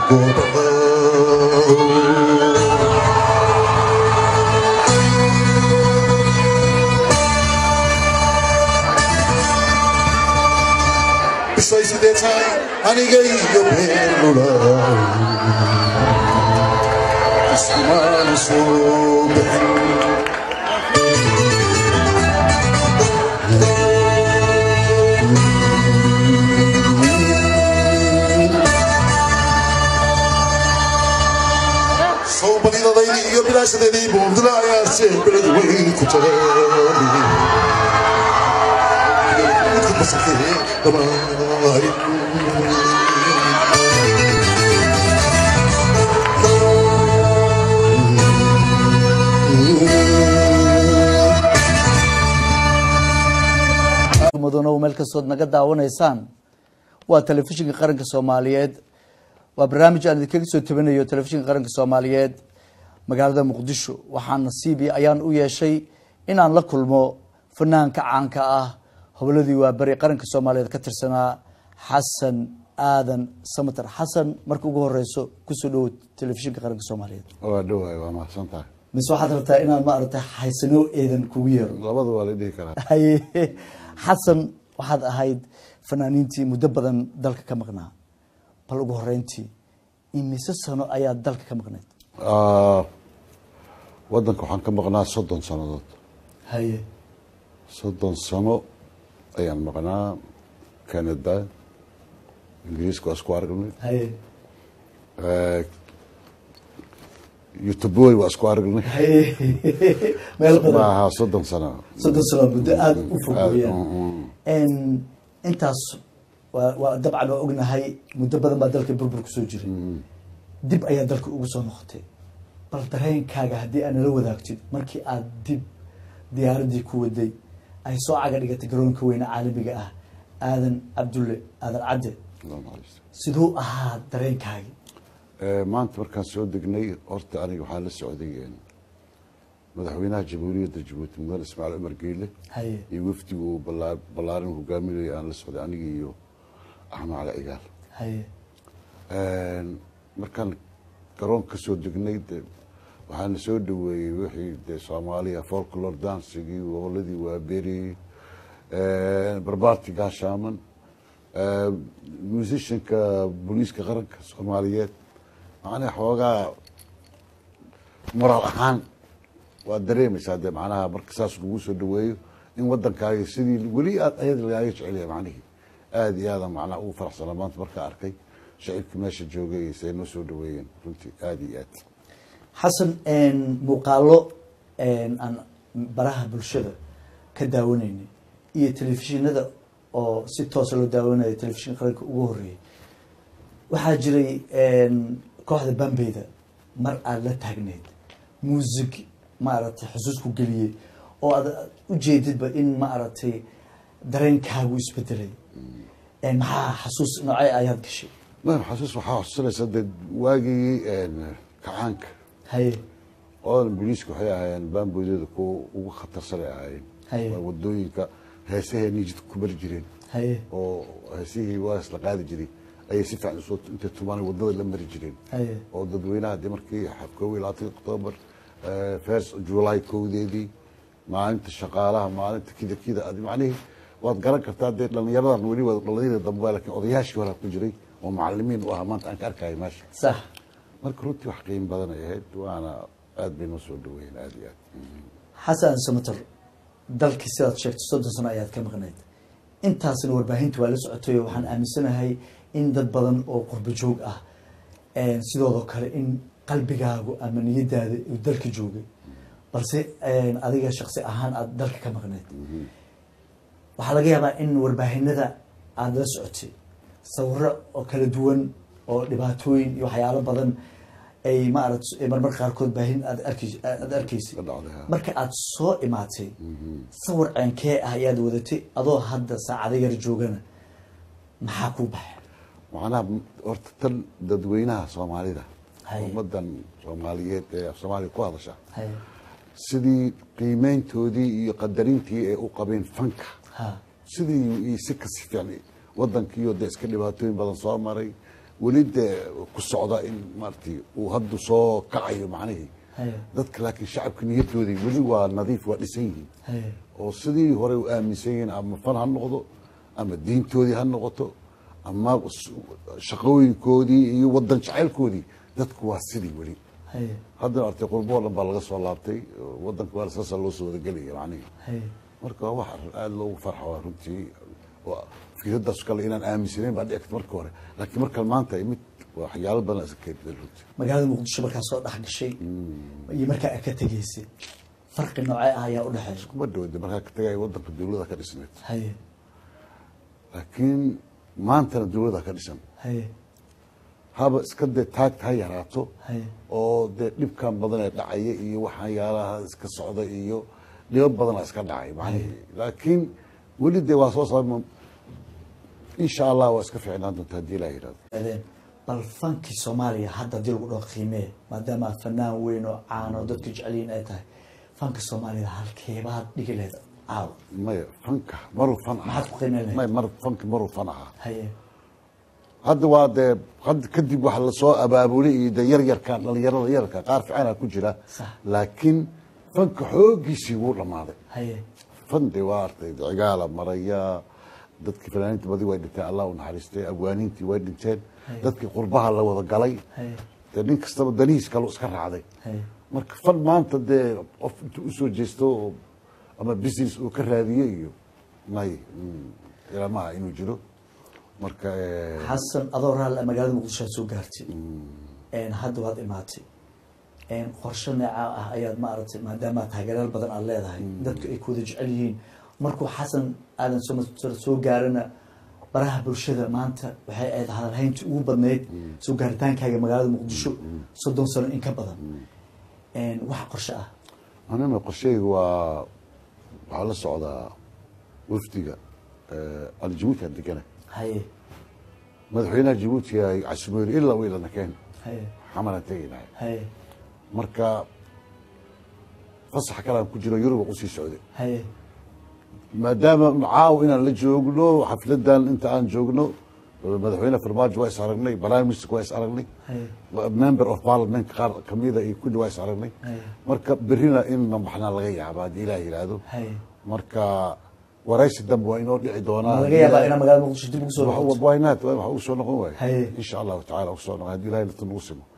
bisay sidee tahay aniga iyo beerlula iskumaana soo bixin soo badidadaydii iyo bilaashadeedii buurdila ayaase beled weyn ku tahay mudano meel kastood naga daawanaysaan waa telefishinka qaranka soomaaliyeed waa barnaamij aan idinkaga soo tabanayo telefishinka qaranka soomaaliyeed magaalada muqdisho waxaa nasiibi ayaan u yeeshay inaan la kulmo fanaanka caanka ah hobladii waa beri qaranka soomaaliyeed ka tirsanaa xasan aadan samater xasan marka ugu horeyso kusoo dhowo telefishinka qaranka soomaaliyeed waa dhawaay waa mahadsan tahay mise waxaad rabtaa inaan maaragtay xaysanoo eedan kugu yeero labada waa la dhihi karaa haye xasan waxaad ahayd fanaaniintii muddo badan dalka ka maqnaa bal ugu horeyntii imise sano ayaad dalka ka maqnayd Ah, wadanka waxaan ka maqnaa soddon sannadood haye soddon sano ayaan maqnaa canada ingiriiska waa isku aragnay haye Eh, youtubooy waa isku aragnay haye meel badan maaha soddon sano soddon sano muddo aada u fog Aad, weeyaan mm, mm. En, intaas waa waa dabcan waa ognahay muddo badan baa dalka burbur kusoo jiray dib ayaa dalka ugu soo noqotay bal dareenkaaga haddii aad nala wadaagtid markii aad dib diyaaradii ku waday ay soo caga dhigatay garoonka weyne caalamiga ah aadan cabdulle aadan cadde Allah naxariisto. siduu ahaa dareenkaagi Eh, maanta markaan soo degnay horta aniga waxaa la socday eh, madaxweynaha jamhuuriyadda jabuuti mudane ismaaciil cumar geyle haye iyo wafdigu uu ballaa- ballaarin hogaaminayay aan la socday aniga iyo axmed cali cigaal haye markaan garoon ka soo degnay de waxaana soo dhaweeyey wixii de soomaaliya folklor dansigii goboladii waaberi barbaarti gaashaaman musicianka booliiska qaranka soomaaliyeed macnaha xoogaa moraal ahaan waad dareemaysaa de macnaha marka saas lagu soo dhaweeyo in wadankaaga sidii weli aad ayada lagaaga jecelyahay macnihii aada iyo aada macnaha ugu faraxsana maanta markaa arkay shacibka meesha joogay say noo soo dhaweeyeen runtii aada iyo aad xasan muuqaalo aan baraha bulshada ka daawanaynay iyo telefishinada oo si toosa loo daawanayo telefishin qaranka ugu horeeyay waxaa jiray kooxda bambeyda mar aada la taagneyd muusig maaragtay xusuus ku geliyey oo aad ujeedidba in maaragtay dareenkaagu isbedelay maxaa xasuus noocee ayaad gashay man xasuus waxaa xusuusanaysa de waagii kacaanka haye oodan booliiska waxay ahaayeen baamboodyada kuwa ugu khatarsanay ahaayeen Haye. waa wadooyinka heesaheenii jidka ku mari jireen haye oo heesihii waas la qaadi jiray ayay si fiican usoo intay tumaan wadada la mari jireen haye oo dadweynaha de markii koob iyo labaatan oktoobar first july kowdeedii maalinta shaqaalaha maalinta kida kida adi macnihii waad garan kartaa dee dhallinyaradan weli waa dhallinyarada dambe laakiin odayaashii horaa ku jiray oo macalimiin u ahaa maanta aan ka arkaya meesha sax marka runtii wax qiimo badan ay ahayd waana aad bay noo soo dhaweeyeen aad iyo aad xasan samater dalkii sidaad sheegtay soddon sano ayaad ka maqnayd intaasna warbaahinta waa la socotay oo waxaan aaminsanahay in dad badan oo qurbo joog ah sidoodoo kale in qalbigaagu ama niyadaada uu dalka joogay balse adiga shaksi ahaan aada dalka ka maqnayd waxaa laga yaabaa in warbaahinada aada la socotay sawiro oo kala duwan oo dhibaatooyin iyo waxyaalo badan ay maarata marmarka qaarkood baahin aad arki aada arkaysay ka dhacday ha. marka aada soo imaatay sawir ceenkee ah ayaad wadatay adoo hadda saacado yar joogana maxaa kuu baxay macnaha horta tan dadweynaha soomaalida Haye. ummadan soomaaliyeed ee af soomaaliya ku hadasha haye sidii qiimeyntoodii iyo qadarintii ay u qabeen fanka ha sidii iyo si kasi fiican wadankiiyo de iska dhibaatooyin badan soo maray weli dee ku socda in maaragtay uu haddu soo kacayo macnihii haye dadka laakiin shacabka niyaddoodii weli waa nadiif waa dhisan yihiin haye oo sidii hore u aaminsan yihiin ama fan ha noqdo ama diintoodii ha noqoto ama s- shaqooyinkoodii iyo wadan jacaylkoodii dadku waa sidii weli haye haddana artay qurbo oo dhan baa laga soo laabtay wadanka waa saasaa loo soo wadagelaya macnihi haye marka waa wax aada loogu farxo waa runtii waa fikradaas kale inaan aaminsanayn baa dhici karta marka hore laakiin markan maanta ay mid waxyaalo badan iska keentay runtii magaalada muqdisho markaa soo dhex gashay iyo markaa aad ka tegeysay farqi noocee ah ayaa u dhexeeya kuma dhawada markaa ka tagay wadanka dawlada ka dhisneed haye laakiin maantana dawlada ka dhisan haye haba iska dee taagta ha yaraato haye oo dee dhibkan badan ee dhacaya iyo waxyaalaha iska socda iyo dhibo badana iska dhacay macnihii laakiin weli dee waa soo saama insha allah waa iska fiicnaan doonta haddii ilaah yidhahdo adeen bal fankii soomaaliya hadda haddii lagu dhaho qiimee maadaama fanaan weyn oo caan oo dadku jecelyihin ay tahay fanka soomaaliya halkeebaad dhigi lahayd caawa maya fanka maruu fan ahaa maxaad ku qiimeyn lahayd maya mar fanka maruu fan ahaa haye hadda waa dee hadda kadib waxa lasoo abaabulay iyo dee yaryarkan dhalinyarada yararka qaar fiicana ku jira Sax. laakiin fanka xoogiisii wuu dhammaaday haye fan dee waa artay cigaala maraya dadkii fanaaniinta badi way dhinteen allah u naxariistay abwaaniintii way dhinteen Haye. dadkii qurbaha la wada galay haye dee nin kastaba danihiis kale iska raacday haye marka fan maanta dee qof intuu usoo jeesto oo ama business uu ka raadiyo iyo may mm, ilamaha inuu jiro marka eh, xasan adoo raal magaalada muqdisho aad soo gaartay een hadda waad imaatay een qorshe neeca ah ayaad maaragtay maadaama taageerayaal badan aad leedahay dadku ay kuwada jecel yihiin markuu xasan aadan soo soo gaarana baraha bulshada maanta waxay ahayd hadalhayntii ugu badnayd soo gaaritaankaaga magaalada muqdisho soddon sano in ka badan een wax qorshe ah anina qorsheyga waa waxaa la socdaa wafdiga eh, aan jabuuti aan degana haye madaxweynaha jabuuti ay casumeeri ilaa wiilana keen haye xamalaan tegaynahay haye marka fasax kale aan ku jiro yurub aan usii socday haye maadaama caaw inaan la joogno xafladan inta aan joogno madaxweyne farmaajo waa is aragnay prime minister waa is aragnay haye member of parliament qaar kamida iyo kulli waa is aragnay Haye. marka berina in namaxnaa laga yaaba haddii ilaah yidhaahdo haye marka waraysi dambe waa inoo dhici doonaa ma laga yaabaa inaa magaalada muqdisho dib ugu soo noqoto waynaat waxa uu soo noqon waay Haye. insha allahu tacaala usoo noqon haddii ilahay nafta nagu simo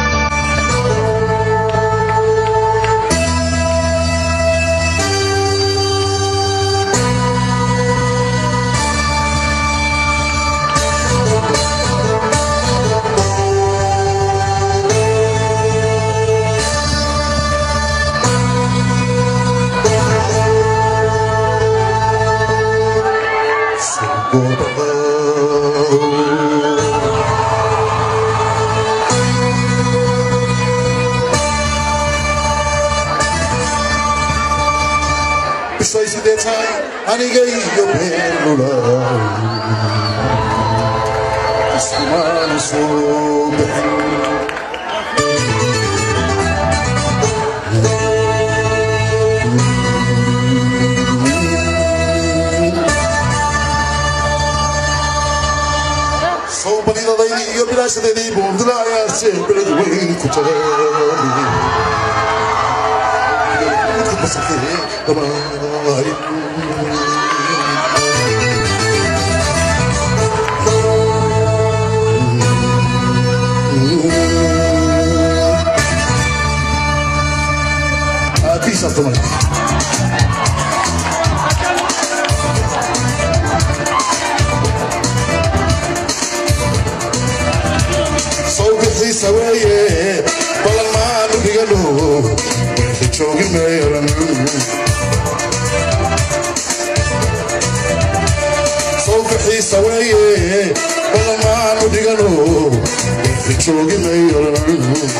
bishay sidee tahay aniga iyo beerlulaay iskumaana soo bixin soo badidadaydii iyo bilaashadeedii buundilaayaase beled weyn ku tagay Peace after money. sawbixiisa weeye balan maanu dhigano meesha joogi meeran sawbixiisa weeye balan maanu dhigano meesha joogi meeran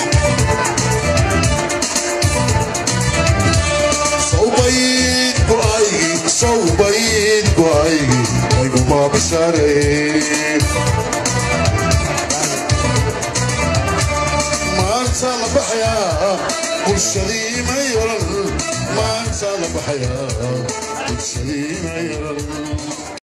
sawbayd go'aygi sawbayd go'aygi aygu baabishaarey maanta la baxayaa bulshadii ma yaran maanta la baxayaa bulshadii ma yaran